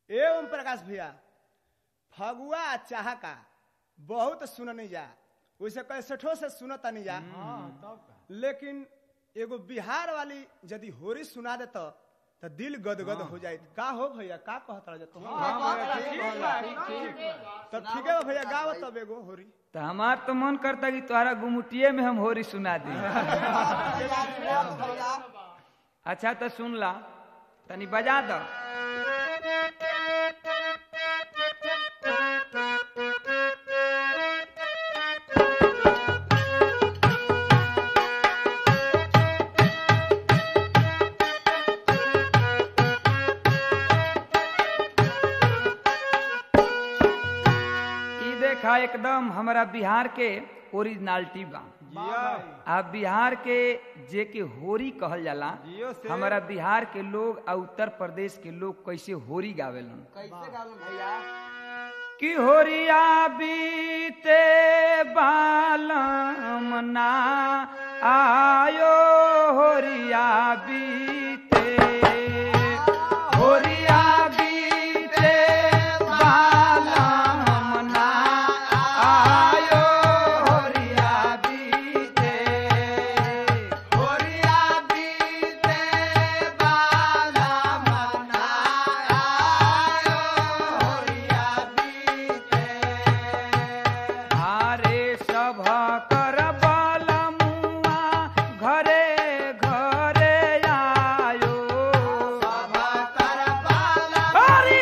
ए ओम प्रकाश भैया फगुआ आ चाहका बहुत सुननी जा वैसे कैसेठो से सुनता नहीं जा लेकिन एगो बिहार वाली यदि होरी सुना दे तो तो दिल गदगद हो जाए का हो भैया का कहत रह तुम तो ठीक है भैया गाव तब एगो होरी तो हमार तो मन करता कि तुम्हारा गुमुटिये में हम होरी सुना दी अच्छा तो सुन ला तनी बजा दो ई देखा एकदम हमारा बिहार के ओरिजिनलिटी बा आ बिहार के जे के होरी कहल जाला जियो से। हमारा बिहार के लोग आ उत्तर प्रदेश के लोग कैसे होरी गावेलन कैसे गावन भैया कि होरिया बीते बालम ना आयो होरिया बीते होरिया बीते बालम ना आयो होरिया बीते होरिया बीते बाला मना आयो होरिया बीते आरे सभा कर बालमुआ घरे घरे आयो सभा कर बाला हरि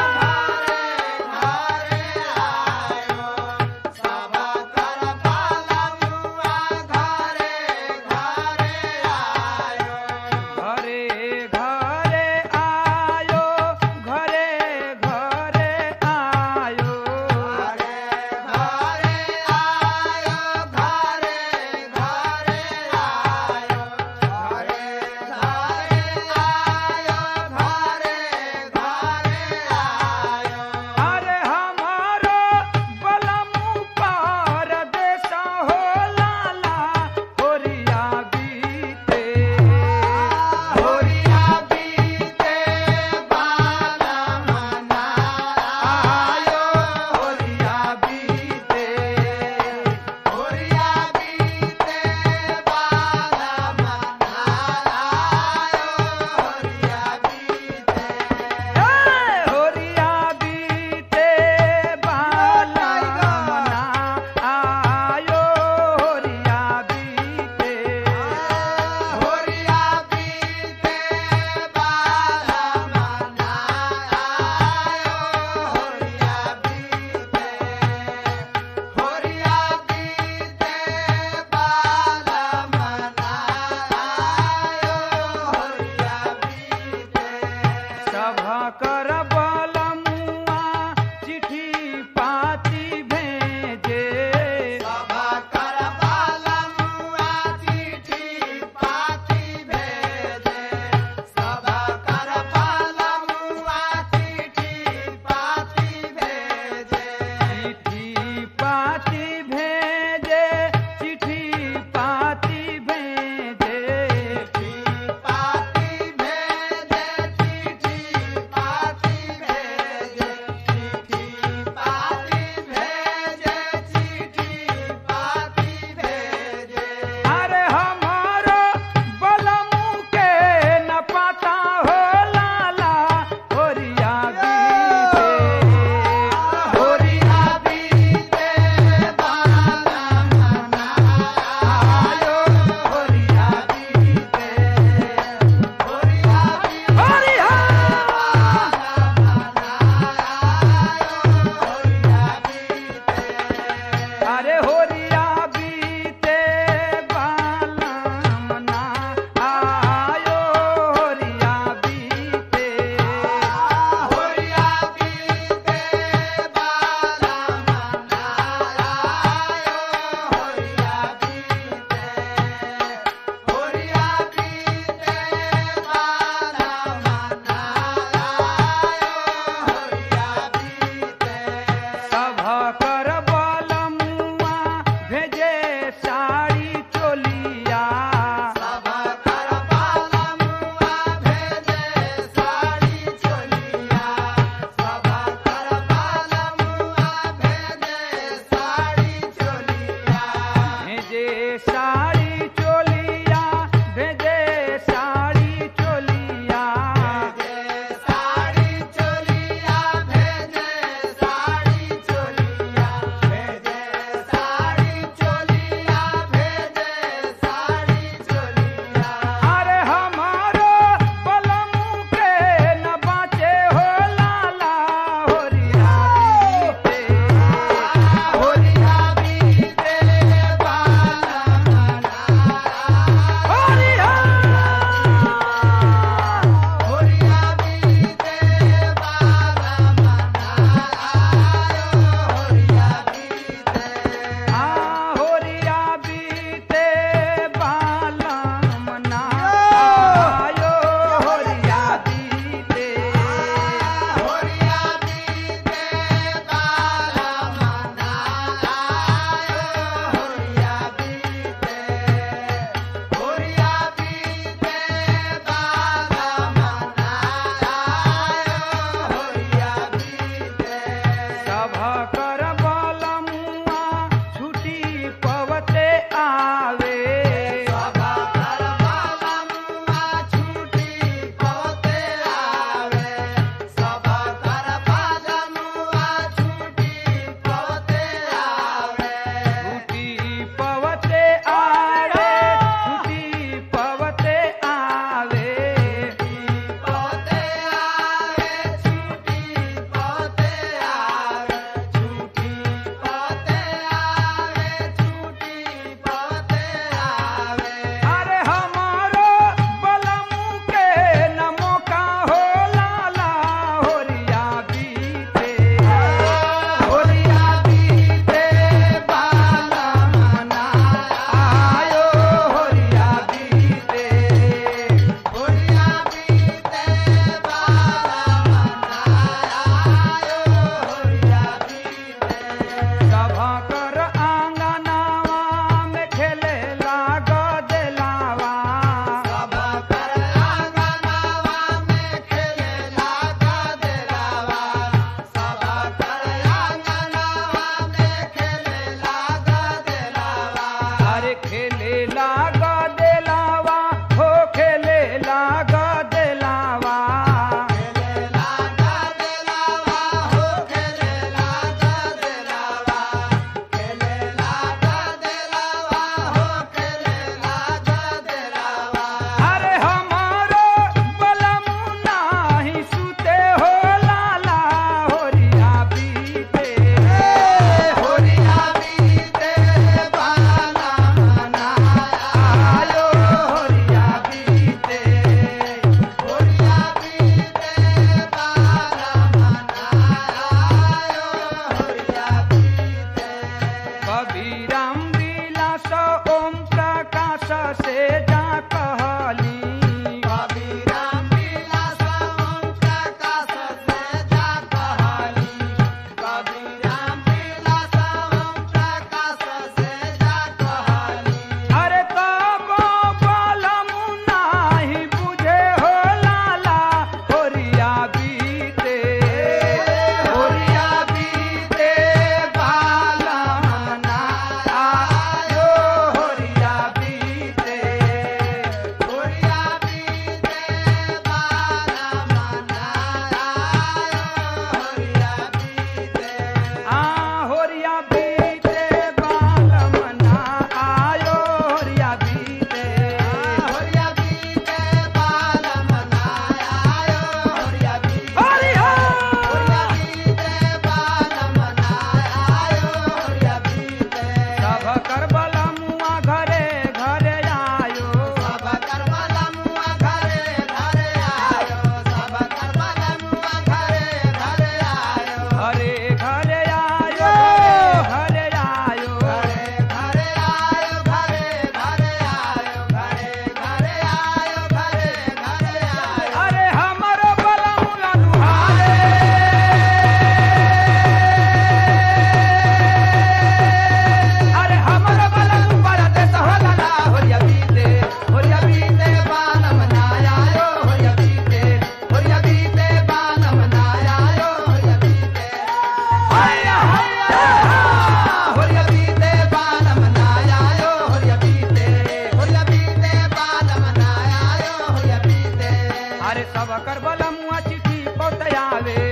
घरे आयो सभा कर बाला मुआ घरे घरे आयो घरे घरे आयो घरे घरे आयो घरे घरे आयो घरे घरे आयो घरे घरे आयो घरे घरे आयो अरे हमारो बलमु पर देश हो लाला होरिया बीते होरिया बीते बाला मना आयो होरिया बीते होरिया बीते बाला मना आयो होरिया बीते होरिया बीते बाला मना आयो होरिया बीते होरिया बीते बाला मना आयो होरिया बीते होरिया बीते बाला मना आयो होरिया बीते सभा कर बलमुआ चिट्ठी पाती भेजे सभा कर बाला मुआ चिट्ठी पाती भेजे सभा कर बाला मुआ चिट्ठी पाती भेजे चिट्ठी पाती भेजे चिट्ठी पाती भेजे चिट्ठी पाती भेजे चिट्ठी पाती आवे